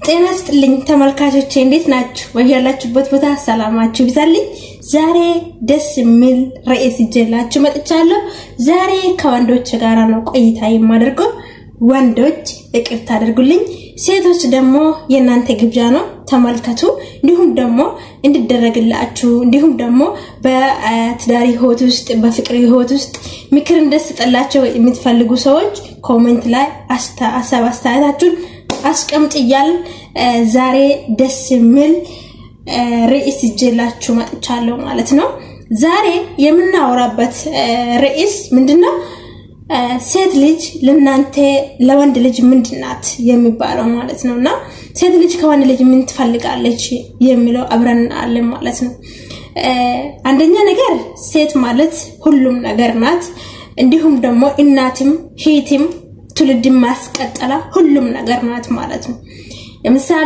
ጤና ስጥልኝ ተመልካቾቼ እንዴት ናችሁ? በያላችሁበት ቦታ ሰላማችሁ ይብዛልኝ። ዛሬ ደስ የሚል ርዕስ ይዤላችሁ መጥቻለሁ። ዛሬ ከወንዶች ጋራ ነው ቆይታ የማደርገው። ወንዶች ይቅርታ አድርጉልኝ፣ ሴቶች ደግሞ የእናንተ ግብዣ ነው፣ ተመልከቱ። እንዲሁም ደግሞ እንድደረግላችሁ እንዲሁም ደግሞ በትዳር ህይወት ውስጥ በፍቅር ህይወት ውስጥ ምክር እንደስጠላቸው የምትፈልጉ ሰዎች ኮሜንት ላይ ሀሳብ አስተያየታችሁን አስቀምጥ እያል ዛሬ ደስ የሚል ርዕስ ይዤላችሁ መጥቻለሁ ማለት ነው። ዛሬ የምናወራበት ርዕስ ምንድነው? ሴት ልጅ ለእናንተ ለወንድ ልጅ ምንድናት የሚባለው ማለት ነው። እና ሴት ልጅ ከወንድ ልጅ ምን ትፈልጋለች የሚለው አብረን አለን ማለት ነው። አንደኛ ነገር ሴት ማለት ሁሉም ነገር ናት። እንዲሁም ደግሞ እናትም ሂትም ትውልድን ማስቀጠላ ሁሉም ነገር ናት ማለት ነው። ለምሳሌ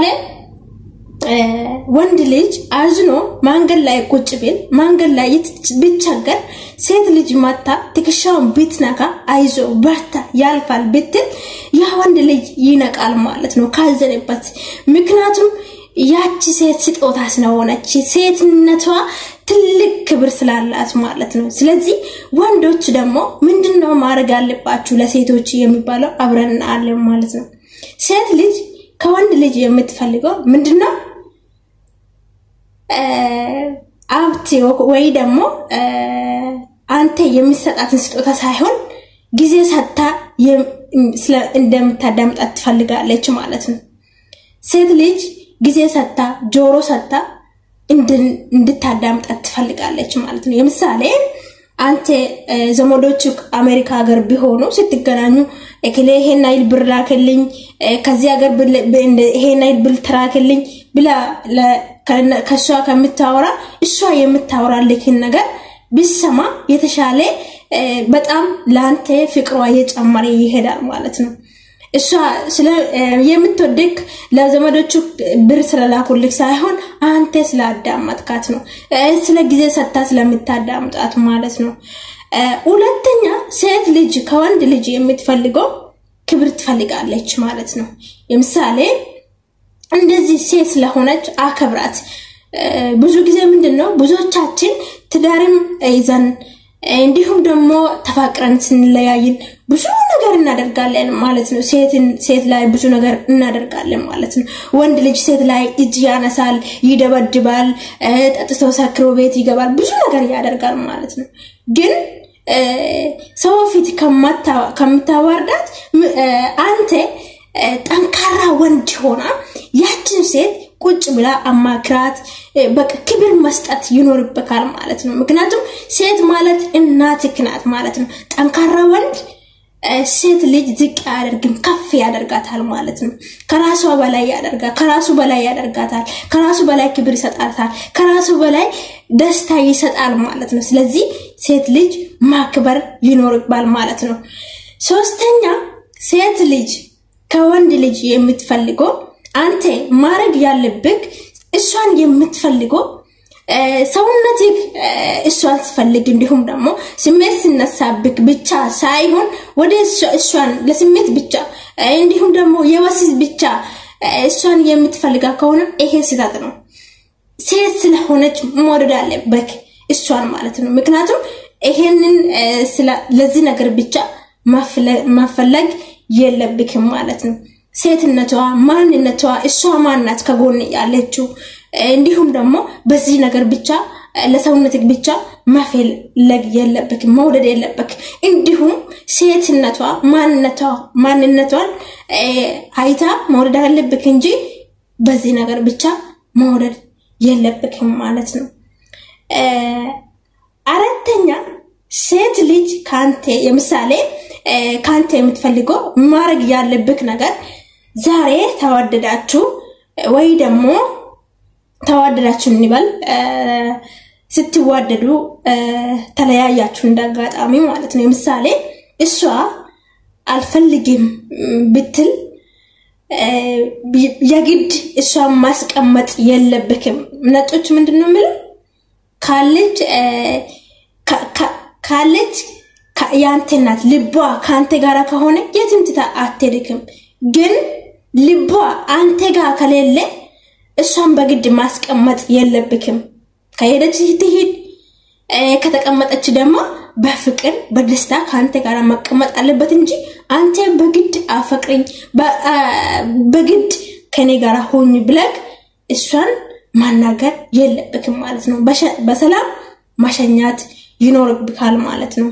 ወንድ ልጅ አዝኖ መንገድ ላይ ቁጭ ቢል መንገድ ላይ ቢቸገር ሴት ልጅ መታ ትከሻውን ብትነካ አይዞ በርታ ያልፋል ብትል ያ ወንድ ልጅ ይነቃል ማለት ነው ካዘነበት። ምክንያቱም ያቺ ሴት ስጦታ ስለሆነች ሴትነቷ ትልቅ ክብር ስላላት ማለት ነው። ስለዚህ ወንዶች ደግሞ ምንድነው ማድረግ አለባችሁ ለሴቶች የሚባለው አብረን አለን ማለት ነው። ሴት ልጅ ከወንድ ልጅ የምትፈልገው ምንድነው? ሀብት ወይ ደግሞ አንተ የሚሰጣትን ስጦታ ሳይሆን ጊዜ ሰጥታ እንደምታዳምጣት ትፈልጋለች ማለት ነው። ሴት ልጅ ጊዜ ሰጥታ ጆሮ ሰጥታ እንድታዳምጣት ትፈልጋለች ማለት ነው። የምሳሌ አንተ ዘመዶች አሜሪካ ሀገር ቢሆኑ ስትገናኙ እክሌ ይሄን አይል ብር ላክልኝ፣ ከዚህ ሀገር ይሄን አይል ብር ተላክልኝ ብላ ከእሷ ከምታወራ እሷ የምታወራልክን ነገር ቢሰማ የተሻለ በጣም ለአንተ ፍቅሯ እየጨመረ ይሄዳል ማለት ነው። እሷ የምትወድክ ለዘመዶቹ ብር ስለላኩልክ ሳይሆን አንተ ስላዳመጥካት ነው። ስለ ጊዜ ሰጥታ ስለምታዳምጣት ማለት ነው። ሁለተኛ ሴት ልጅ ከወንድ ልጅ የምትፈልገው ክብር ትፈልጋለች ማለት ነው። ለምሳሌ እንደዚህ ሴት ስለሆነች አከብራት። ብዙ ጊዜ ምንድን ነው ብዙዎቻችን ትዳርም ይዘን እንዲሁም ደግሞ ተፋቅረን ስንለያይን ብዙ ነገር እናደርጋለን ማለት ነው። ሴት ላይ ብዙ ነገር እናደርጋለን ማለት ነው። ወንድ ልጅ ሴት ላይ እጅ ያነሳል፣ ይደበድባል፣ ጠጥቶ ሰክሮ ቤት ይገባል፣ ብዙ ነገር ያደርጋል ማለት ነው። ግን ሰው ፊት ከምታዋርዳት አንተ ጠንካራ ወንድ ሆና ያችን ሴት ቁጭ ብላ አማክራት፣ በቃ ክብር መስጠት ይኖርበታል ማለት ነው። ምክንያቱም ሴት ማለት እናትህ ናት ማለት ነው። ጠንካራ ወንድ ሴት ልጅ ዝቅ አያደርግም፣ ከፍ ያደርጋታል ማለት ነው። ከራሷ በላይ ያደርጋል፣ ከራሱ በላይ ያደርጋታል፣ ከራሱ በላይ ክብር ይሰጣታል፣ ከራሱ በላይ ደስታ ይሰጣል ማለት ነው። ስለዚህ ሴት ልጅ ማክበር ይኖርባል ማለት ነው። ሶስተኛ ሴት ልጅ ከወንድ ልጅ የምትፈልገው አንተ ማድረግ ያለብህ እሷን የምትፈልገው ሰውነትህ እሷን ስፈልግ እንዲሁም ደግሞ ስሜት ሲነሳብክ ብቻ ሳይሆን ወደ እሷን ለስሜት ብቻ እንዲሁም ደግሞ የወሲብ ብቻ እሷን የምትፈልጋ ከሆነ ይሄ ስህተት ነው። ሴት ስለሆነች መውደድ አለብህ እሷን ማለት ነው። ምክንያቱም ይሄንን ለዚህ ነገር ብቻ መፈለግ የለብክም ማለት ነው። ሴትነቷ፣ ማንነቷ እሷ ማናት ከጎን ያለችው እንዲሁም ደግሞ በዚህ ነገር ብቻ ለሰውነትህ ብቻ መፈለግ የለብክ መውደድ የለብክ። እንዲሁም ሴትነቷ ማንነቷ ማንነቷን አይታ መውደድ አለብክ እንጂ በዚህ ነገር ብቻ መውደድ የለብክም ማለት ነው። አራተኛ ሴት ልጅ ከአንተ የምሳሌ ከአንተ የምትፈልገው ማድረግ ያለብክ ነገር ዛሬ ተዋደዳችሁ ወይ ደግሞ ተዋደዳችሁ እንበል ስትዋደዱ ተለያያችሁ እንዳጋጣሚ ማለት ነው። ምሳሌ እሷ አልፈልግም ብትል የግድ እሷን ማስቀመጥ የለብክም። ነጮች ምንድን ነው የምለው ካለች ካለች የአንተ ናት ልቧ ከአንተ ጋር ከሆነ የትም ትታ አትሄድክም። ግን ልቧ አንተ ጋር ከሌለ እሷን በግድ ማስቀመጥ የለብክም። ከሄደች ትሂድ፣ ከተቀመጠች ደግሞ በፍቅር በደስታ ከአንተ ጋር መቀመጥ አለበት እንጂ አንተ በግድ አፈቅርኝ በግድ ከኔ ጋር ሆኝ ብለክ እሷን ማናገር የለብክም ማለት ነው። በሰላም ማሸኛት ይኖርብካል ማለት ነው።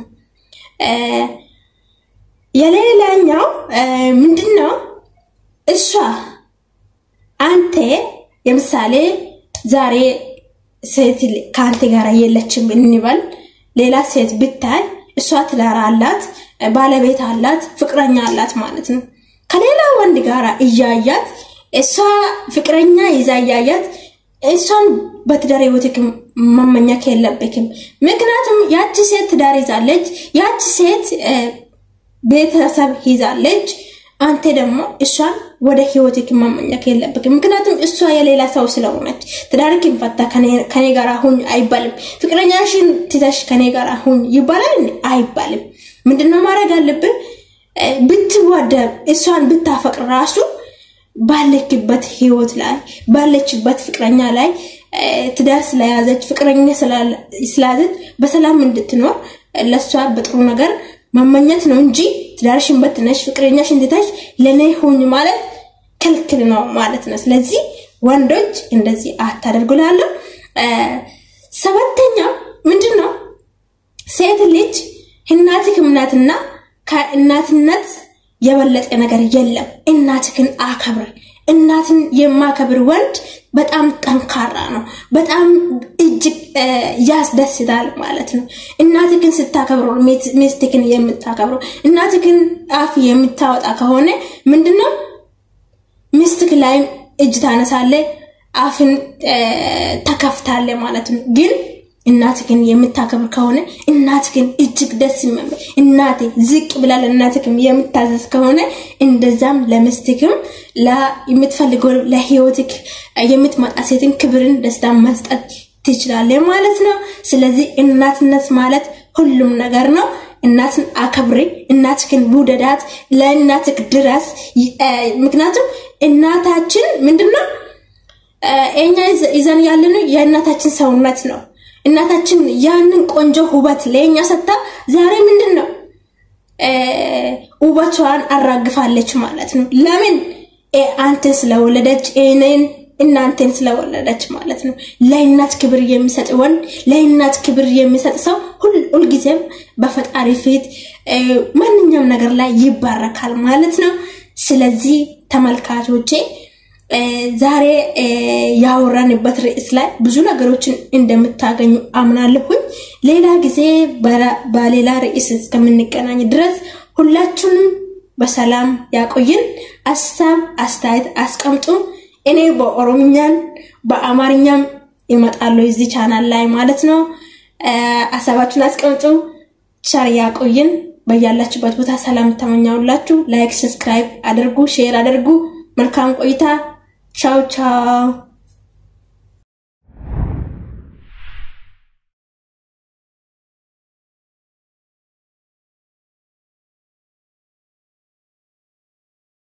የሌላኛው ምንድን ነው? እሷ አንተ የምሳሌ ዛሬ ሴት ከአንተ ጋር የለችም እንበል። ሌላ ሴት ብታይ እሷ ትዳር አላት፣ ባለቤት አላት፣ ፍቅረኛ አላት ማለት ነው። ከሌላ ወንድ ጋር እያያት እሷ ፍቅረኛ ይዛ እያያት እሷን በትዳር ህይወትክ መመኘት የለብክም። ምክንያቱም ያቺ ሴት ትዳር ይዛለች፣ ያቺ ሴት ቤተሰብ ይዛለች። አንተ ደግሞ እሷን ወደ ህይወትክ መመኘት የለብክም። ምክንያቱም እሷ የሌላ ሰው ስለሆነች ትዳርክን ፈታ ከኔ ጋር ሁን አይባልም። ፍቅረኛሽን ትተሽ ከኔ ጋር ሁን ይባላል አይባልም። ምንድነው ማድረግ አለብን? ብትወደብ እሷን ብታፈቅር ራሱ ባለችበት ህይወት ላይ ባለችበት ፍቅረኛ ላይ ትዳር ስለያዘች ፍቅረኛ ስለያዘች በሰላም እንድትኖር ለእሷ በጥሩ ነገር መመኘት ነው እንጂ ትዳርሽን በትነሽ ፍቅረኛሽን ትተሽ ለእኔ ሁኝ ማለት ክልክል ነው ማለት ነው። ስለዚህ ወንዶች እንደዚህ አታደርጉ እላለሁ። ሰባተኛው ምንድን ነው? ሴት ልጅ እናትህ እናትና ከእናትነት የበለጠ ነገር የለም። እናትህን አከብር። እናትን የማከብር ወንድ በጣም ጠንካራ ነው። በጣም እጅግ ያስደስታል ማለት ነው። እናትህን ስታከብሮ ሚስትህን የምታከብሮ እናትህን አፍ የምታወጣ ከሆነ ምንድነው ሚስትህ ላይም እጅ ታነሳለ፣ አፍን ተከፍታለ ማለት ነው ግን እናትህን የምታከብር ከሆነ እናትህን እጅግ ደስ የሚል እናቴ ዝቅ ብላ ለእናትህም የምታዘዝ ከሆነ እንደዛም ለምስትክም የምትፈልገው ለህይወትክ የምትመጣ ሴትን ክብርን ደስታ መስጠት ትችላለህ ማለት ነው። ስለዚህ እናትነት ማለት ሁሉም ነገር ነው። እናትን አከብሪ፣ እናትህን ውደዳት፣ ለእናትህ ድረስ። ምክንያቱም እናታችን ምንድነው እኛ ይዘን ያለነው የእናታችን ሰውነት ነው። እናታችን ያንን ቆንጆ ውበት ለኛ ሰጥታ ዛሬ ምንድን ነው ውበቷን አራግፋለች ማለት ነው። ለምን አንተን ስለወለደች እኔን እናንተን ስለወለደች ማለት ነው። ለእናት ክብር የሚሰጥ ወንድ፣ ለእናት ክብር የሚሰጥ ሰው ሁልጊዜም በፈጣሪ ፊት ማንኛውም ነገር ላይ ይባረካል ማለት ነው። ስለዚህ ተመልካቾቼ ዛሬ ያወራንበት ርዕስ ላይ ብዙ ነገሮችን እንደምታገኙ አምናለሁኝ። ሌላ ጊዜ በሌላ ርዕስ እስከምንገናኝ ድረስ ሁላችሁንም በሰላም ያቆይን። ሀሳብ አስተያየት አስቀምጡ። እኔ በኦሮምኛን በአማርኛም ይመጣሉ እዚህ ቻናል ላይ ማለት ነው። ሀሳባችሁን አስቀምጡ። ቸር ያቆይን። በያላችሁበት ቦታ ሰላም ተመኛውላችሁ። ላይክ፣ ሰብስክራይብ አድርጉ፣ ሼር አድርጉ። መልካም ቆይታ። ቻው ቻው